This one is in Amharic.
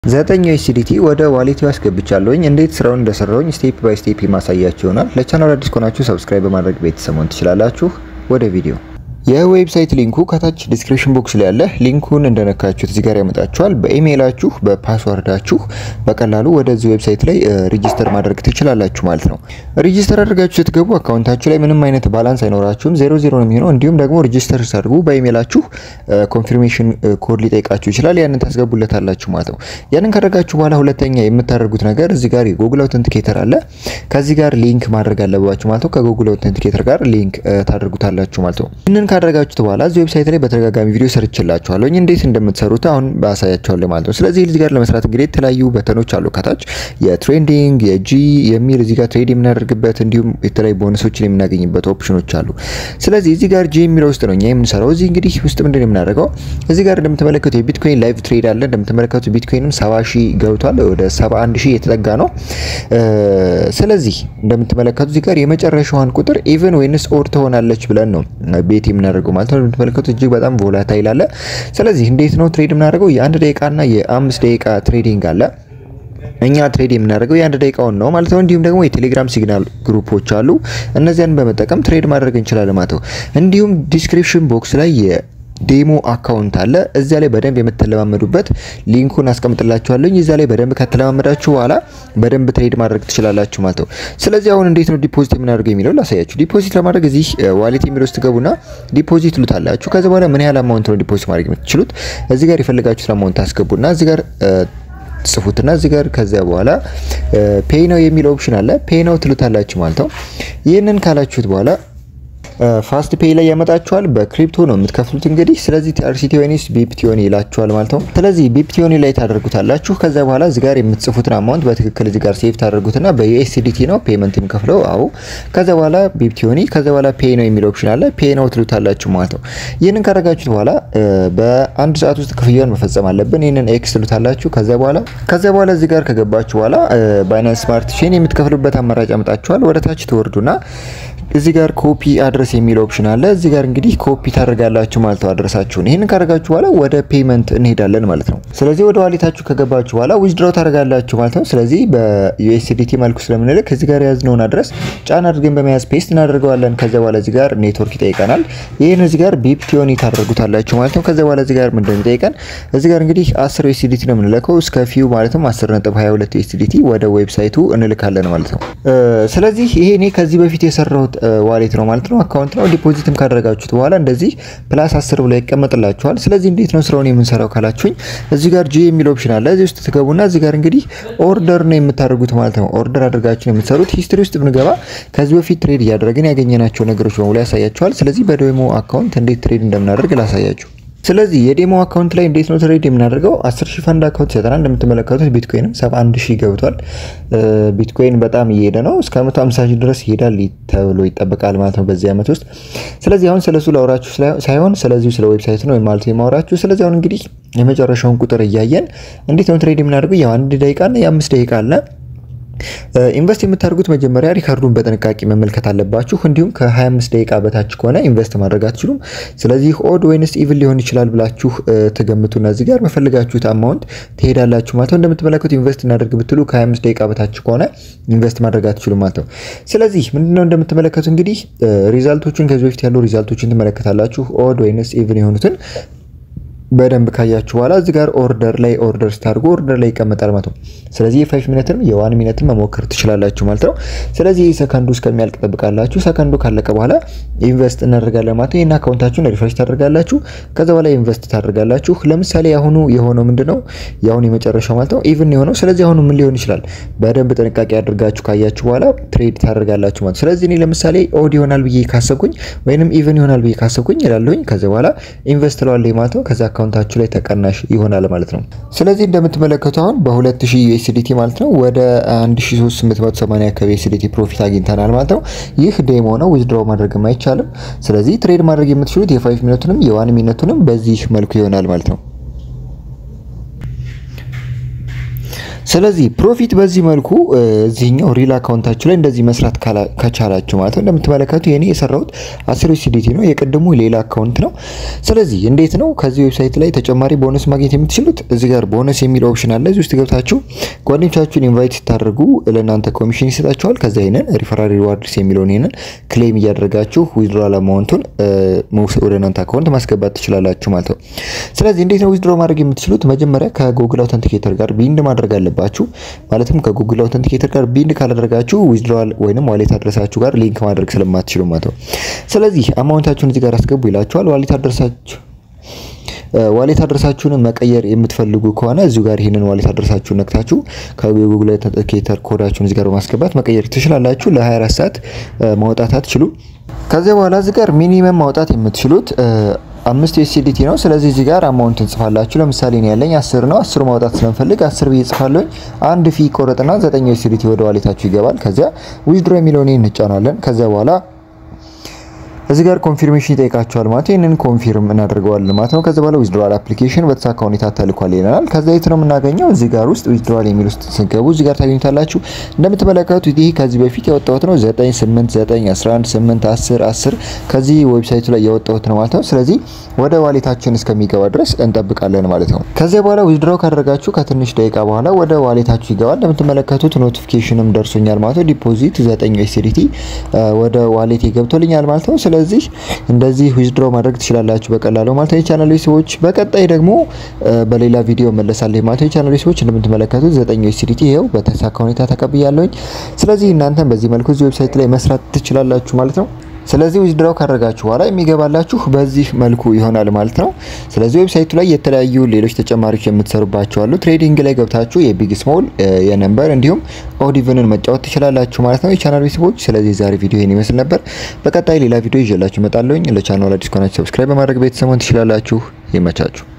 ዘጠኝ ዩኤስዲቲ ወደ ዋሌት አስገብቻለሁኝ። እንዴት ስራውን እንደሰራሁኝ ስቴፕ ባይ ስቴፕ የማሳያችሁ ይሆናል። ለቻናል አዲስ ከሆናችሁ ሰብስክራይብ በማድረግ ቤተሰብ መሆን ትችላላችሁ። ወደ ቪዲዮ የዌብሳይት ሊንኩ ከታች ዲስክሪፕሽን ቦክስ ላይ ያለ ሊንኩን እንደነካችሁት እዚህ ጋር ያመጣችኋል። በኢሜይላችሁ በፓስወርዳችሁ በቀላሉ ወደዚህ ዌብሳይት ላይ ሪጂስተር ማድረግ ትችላላችሁ ማለት ነው። ሪጂስተር አድርጋችሁ ስትገቡ አካውንታችሁ ላይ ምንም አይነት ባላንስ አይኖራችሁም፣ ዜሮ ዜሮ ነው የሚሆነው። እንዲሁም ደግሞ ሪጂስተር ሳድርጉ በኢሜይላችሁ ኮንፊርሜሽን ኮድ ሊጠይቃችሁ ይችላል። ያንን ታስገቡለታላችሁ ማለት ነው። ያንን ካደረጋችሁ በኋላ ሁለተኛ የምታደርጉት ነገር እዚህ ጋር የጉግል አውተንቲኬተር አለ። ከዚህ ጋር ሊንክ ማድረግ አለባችሁ ማለት ነው። ከጉግል አውተንቲኬተር ጋር ሊንክ ታደርጉታላችሁ ማለት ነው። ካደረጋችሁት በኋላ እዚህ ዌብሳይት ላይ በተደጋጋሚ ቪዲዮ ሰርችላችኋለሁ እንዴት እንደምትሰሩት አሁን ባሳያችኋለሁ ማለት ነው። ስለዚህ እዚህ ጋር ለመስራት እንግዲህ የተለያዩ በተኖች አሉ ከታች የትሬንዲንግ የጂ የሚል እዚህ ጋር ትሬድ የምናደርግበት እንዲሁም የተለያዩ ቦነሶችን የምናገኝበት ኦፕሽኖች አሉ። ስለዚህ እዚህ ጋር ጂ የሚለው ውስጥ ነው እኛ የምንሰራው። እዚህ እንግዲህ ውስጥ ምንድን ነው የምናደርገው እዚህ ጋር እንደምትመለከቱ የቢትኮይን ላይቭ ትሬድ አለ። እንደምትመለከቱ ቢትኮይንም 70 ሺህ ገብቷል፣ ወደ 71 ሺህ የተጠጋ ነው። ስለዚህ እንደምትመለከቱ እዚህ ጋር የመጨረሻዋን ቁጥር ኢቨን ወይንስ ኦድ ትሆናለች ብለን ነው ቤት የምናደርገው ማለት ነው። እንደምትመለከቱ እጅግ በጣም ቮላታይል አለ። ስለዚህ እንዴት ነው ትሬድ የምናደርገው? የአንድ ደቂቃና የአምስት ደቂቃ ትሬዲንግ አለ። እኛ ትሬድ የምናደርገው የአንድ ደቂቃውን ነው ማለት ነው። እንዲሁም ደግሞ የቴሌግራም ሲግናል ግሩፖች አሉ። እነዚያን በመጠቀም ትሬድ ማድረግ እንችላለን ማለት ነው። እንዲሁም ዲስክሪፕሽን ቦክስ ላይ ዴሞ አካውንት አለ። እዚያ ላይ በደንብ የምትለማመዱበት ሊንኩን አስቀምጥላችኋለሁ። እዚያ ላይ በደንብ ከተለማመዳችሁ በኋላ በደንብ ትሬድ ማድረግ ትችላላችሁ ማለት ነው። ስለዚህ አሁን እንዴት ነው ዲፖዚት የምናደርገው የሚለው ላሳያችሁ። ዲፖዚት ለማድረግ እዚህ ዋሌት የሚለው ውስጥ ገቡና ዲፖዚት ትሉታላችሁ። ከዚ በኋላ ምን ያህል አማውንት ነው ዲፖዚት ማድረግ የምትችሉት እዚህ ጋር የፈለጋችሁት አማውንት ታስገቡና እዚህ ጋር ጽፉትና እዚህ ጋር ከዚያ በኋላ ፔይ ነው የሚል ኦፕሽን አለ። ፔይ ነው ትሉታላችሁ ማለት ነው። ይህንን ካላችሁት በኋላ ፋስት ፔይ ላይ ያመጣችኋል። በክሪፕቶ ነው የምትከፍሉት እንግዲህ። ስለዚህ ቲአርሲቲ ወይስ ቢፕቲዮኒ ይላችኋል ማለት ነው። ስለዚህ ቢፕቲዮኒ ላይ ታደርጉታላችሁ። ከዛ በኋላ እዚህ ጋር የምትጽፉትን አማውንት በትክክል እዚህ ጋር ሴቭ ታደርጉትና በዩኤስዲቲ ነው ፔመንት የሚከፍለው። አዎ። ከዛ በኋላ ቢፕቲዮኒ፣ ከዛ በኋላ ፔይ ነው የሚል ኦፕሽን አለ። ፔይ ነው ትሉታላችሁ ማለት ነው። ይህንን ካደረጋችሁት በኋላ በአንድ ሰዓት ውስጥ ክፍያውን መፈጸም አለብን። ይህንን ኤክስ ትሉታላችሁ። ከዛ በኋላ ከዛ በኋላ እዚህ ጋር ከገባችሁ በኋላ ባይናንስ ስማርት ቼን የምትከፍሉበት አማራጭ ያመጣችኋል። ወደ ታች ትወርዱና እዚህ ጋር ኮፒ አድረስ የሚል ኦፕሽን አለ። እዚህ ጋር እንግዲህ ኮፒ ታደርጋላችሁ ማለት ነው አድረሳችሁን። ይህንን ካደረጋችሁ በኋላ ወደ ፔመንት እንሄዳለን ማለት ነው። ስለዚህ ወደ ዋሌታችሁ ከገባችሁ በኋላ ዊዝድሮው ታደርጋላችሁ ማለት ነው። ስለዚህ በዩኤስዲቲ መልኩ ስለምንልክ እዚህ ጋር የያዝነውን አድረስ ጫን አድርገን በመያዝ ፔስት እናደርገዋለን። ከዚያ በኋላ እዚህ ጋር ኔትወርክ ይጠይቀናል። ይህን እዚህ ጋር ቢፕቲዮኒ ታደርጉታላችሁ ማለት ነው። ከዚያ በኋላ እዚህ ጋር ምንድን ነው ይጠይቀን? እዚህ ጋር እንግዲህ 10 ዩኤስዲቲ ነው የምንልከው እስከ ፊው ማለትም 10.22 ዩኤስዲቲ ወደ ዌብሳይቱ እንልካለን ማለት ነው። ስለዚህ ይሄ እኔ ከዚህ በፊት የሰራሁት ዋሌት ነው ማለት ነው። አካውንት ነው። ዲፖዚትም ካደረጋችሁት በኋላ እንደዚህ ፕላስ 10 ብሎ ይቀመጥላችኋል። ስለዚህ እንዴት ነው ስራውን የምንሰራው ካላችሁኝ እዚህ ጋር ጂ የሚል ኦፕሽን አለ። እዚህ ውስጥ ትገቡና እዚህ ጋር እንግዲህ ኦርደር ነው የምታደርጉት ማለት ነው። ኦርደር አድርጋችሁ ነው የምትሰሩት። ሂስትሪ ውስጥ ብንገባ ከዚህ በፊት ትሬድ እያደረግን ያገኘናቸው ነገሮች በሙሉ ያሳያችኋል። ስለዚህ በዴሞ አካውንት እንዴት ትሬድ እንደምናደርግ ላሳያችሁ። ስለዚህ የዴሞ አካውንት ላይ እንዴት ነው ትሬድ የምናደርገው? 10 ሺህ ፈንድ አካውንት ይሰጠናል። እንደምትመለከቱት ቢትኮይንም 71 ሺህ ገብቷል። ቢትኮይን በጣም እየሄደ ነው። እስከ 150 ሺህ ድረስ ይሄዳል ተብሎ ይጠበቃል ማለት ነው በዚህ ዓመት ውስጥ። ስለዚህ አሁን ስለሱ ላውራችሁ ሳይሆን ስለዚሁ ስለ ዌብሳይት ነው ማለት የማወራችሁ። ስለዚህ አሁን እንግዲህ የመጨረሻውን ቁጥር እያየን እንዴት ነው ትሬድ የምናደርገው? ያው አንድ ደቂቃና የአምስት ደቂቃ አለ። ኢንቨስት የምታደርጉት መጀመሪያ ሪካርዱን በጥንቃቄ መመልከት አለባችሁ። እንዲሁም ከ25 ደቂቃ በታች ከሆነ ኢንቨስት ማድረግ አትችሉም። ስለዚህ ኦድ ወይንስ ኢቭን ሊሆን ይችላል ብላችሁ ትገምቱና እዚህ ጋር በፈልጋችሁት አማውንት ትሄዳላችሁ ማለት ነው። እንደምትመለከቱ ኢንቨስት እናደርግ ብትሉ ከ25 ደቂቃ በታች ከሆነ ኢንቨስት ማድረግ አትችሉም ማለት ነው። ስለዚህ ምንድነው እንደምትመለከቱ እንግዲህ ሪዛልቶቹን ከዚህ በፊት ያሉ ሪዛልቶችን ትመለከታላችሁ። ኦድ ወይንስ ኢቭን የሆኑትን በደንብ ካያችሁ በኋላ እዚህ ጋር ኦርደር ላይ ኦርደር ስታደርጉ ኦርደር ላይ ይቀመጣል ማለት ነው። ስለዚህ የፋይቭ ሚኒትም የዋን ሚኒትም መሞከር ትችላላችሁ ማለት ነው። ስለዚህ ሰከንዱ እስከሚያልቅ ጠብቃላችሁ። ሰከንዱ ካለቀ በኋላ ኢንቨስት እናደርጋለን ማለት ነው። ይህን አካውንታችሁን ሪፍሬሽ ታደርጋላችሁ። ከዛ በኋላ ኢንቨስት ታደርጋላችሁ። ለምሳሌ አሁኑ የሆነው ምንድን ነው? የአሁኑ የመጨረሻው ማለት ነው ኢቭን የሆነው ስለዚህ አሁኑ ምን ሊሆን ይችላል? በደንብ ጥንቃቄ አድርጋችሁ ካያችሁ በኋላ ትሬድ ታደርጋላችሁ ማለት ነው። ስለዚህ እኔ ለምሳሌ ኦድ ይሆናል ብዬ ካሰብኩኝ ወይንም ኢቭን ይሆናል ብዬ ካሰብኩኝ ይላለሁኝ። ከዛ በኋላ ኢንቨስት ለዋለኝ ማለት ነው ከዛ አካውንታችሁ ላይ ተቀናሽ ይሆናል ማለት ነው። ስለዚህ እንደምትመለከቱ አሁን በ2000 ዩኤስዲቲ ማለት ነው ወደ 1380 አካባቢ ዩኤስዲቲ ፕሮፊት አግኝተናል ማለት ነው። ይህ ዴሞ ነው፣ ዊዝድሮው ማድረግም አይቻልም። ስለዚህ ትሬድ ማድረግ የምትችሉት የፋይቭ ሚኒቱንም የዋን ሚኒቱንም በዚህ መልኩ ይሆናል ማለት ነው። ስለዚህ ፕሮፊት በዚህ መልኩ እዚህኛው ሪል አካውንታችሁ ላይ እንደዚህ መስራት ከቻላችሁ ማለት ነው። እንደምትመለከቱ የኔ የሰራሁት አስር ዩሲዲቲ ነው፣ የቅድሙ ሌላ አካውንት ነው። ስለዚህ እንዴት ነው ከዚህ ዌብሳይት ላይ ተጨማሪ ቦነስ ማግኘት የምትችሉት? እዚህ ጋር ቦነስ የሚል ኦፕሽን አለ። እዚህ ውስጥ ገብታችሁ ጓደኞቻችሁን ኢንቫይት ስታደርጉ ለእናንተ ኮሚሽን ይሰጣችኋል። ከዛ ይሄንን ሪፈራል ሪዋርድስ የሚለውን ይሄንን ክሌም እያደረጋችሁ ዊዝድሮዋል አማውንቱን ወደ እናንተ አካውንት ማስገባት ትችላላችሁ ማለት ነው። ስለዚህ እንዴት ነው ዊዝድሮ ማድረግ የምትችሉት? መጀመሪያ ከጉግል አውተንቲኬተር ጋር ቢንድ ማድረግ አለባችሁ። ማለትም ከጉግል አውተንቲኬተር ጋር ቢንድ ካላደረጋችሁ ዊዝድሮዋል ወይንም ዋሌት አድረሳችሁ ጋር ሊንክ ማድረግ ስለማትችሉ ማለት ነው። ስለዚህ አማውንታችሁን እዚህ ጋር አስገቡ ይላችኋል። ዋሌት አድረሳችሁ ዋሌት አድረሳችሁን መቀየር የምትፈልጉ ከሆነ እዚሁ ጋር ይህንን ዋሌት አድረሳችሁን ነክታችሁ ከጉግል አውተንቲኬተር ኮዳችሁን እዚህ ጋር በማስገባት መቀየር ትችላላችሁ። ለ24 ሰዓት ማውጣት አትችሉም። ከዚያ በኋላ እዚህ ጋር ሚኒመም ማውጣት የምትችሉት አምስት ዩኤስዲቲ ነው። ስለዚህ እዚህ ጋር አማውንት እንጽፋላችሁ። ለምሳሌ እኔ ያለኝ አስር ነው። አስሩ ማውጣት ስለምፈልግ አስር ብዬ ጽፋለሁ። አንድ ፊ ቆረጥና ዘጠኝ ዩኤስዲቲ ወደ ዋሌታችሁ ይገባል። ከዚያ ዊዝድሮ የሚለውን እንጫናለን። ከዚያ በኋላ እዚህ ጋር ኮንፊርሜሽን ይጠይቃቸዋል ማለት ይህንን ኮንፊርም እናደርገዋለን ማለት ነው። ከዚህ በኋላ ዊዝድሮዋል አፕሊኬሽን በተሳካ ሁኔታ ተልኳል ይለናል። ከዛ የት ነው የምናገኘው? እዚህ ጋር ውስጥ ዊዝድሮዋል የሚል ውስጥ ስንገቡ እዚህ ጋር ታገኙታላችሁ። እንደምትመለከቱት ይህ ከዚህ በፊት ያወጣሁት ነው 9 8 9 11 8 10 10 ከዚህ ዌብሳይቱ ላይ ያወጣሁት ነው ማለት ነው። ስለዚህ ወደ ዋሌታችን እስከሚገባ ድረስ እንጠብቃለን ማለት ነው። ከዚያ በኋላ ዊዝድሮው ካደረጋችሁ ከትንሽ ደቂቃ በኋላ ወደ ዋሌታችሁ ይገባል። እንደምትመለከቱት ኖቲፊኬሽንም ደርሶኛል ማለት ነው። ዲፖዚት 9 ዩኤስዲቲ ወደ ዋሌት ገብቶልኛል ማለት ነው። ስለዚህ እንደዚህ ዊዝድሮ ማድረግ ትችላላችሁ በቀላሉ ማለት ነው። የቻናል ሰዎች በቀጣይ ደግሞ በሌላ ቪዲዮ መለሳለሁ ማለት ነው። የቻናል ሰዎች እንደምትመለከቱት 9 ዩኤስዲቲ ይኸው በተሳካ ሁኔታ ተቀብያለሁኝ። ስለዚህ እናንተም በዚህ መልኩ እዚህ ዌብሳይት ላይ መስራት ትችላላችሁ ማለት ነው። ስለዚህ ዊዝድራው ካደረጋችሁ በኋላ የሚገባላችሁ በዚህ መልኩ ይሆናል ማለት ነው። ስለዚህ ዌብሳይቱ ላይ የተለያዩ ሌሎች ተጨማሪዎች የምትሰሩባቸው አሉ። ትሬዲንግ ላይ ገብታችሁ የቢግ ስሞል የነምበር እንዲሁም ኦዲቭንን መጫወት ትችላላችሁ ማለት ነው የቻናል ቤተሰቦች። ስለዚህ ዛሬ ቪዲዮ ይህን ይመስል ነበር። በቀጣይ ሌላ ቪዲዮ ይዤላችሁ እመጣለሁኝ። ለቻናሉ አዲስ ከሆናችሁ ሰብስክራይብ በማድረግ ቤተሰቡን ትችላላችሁ። ይመቻችሁ።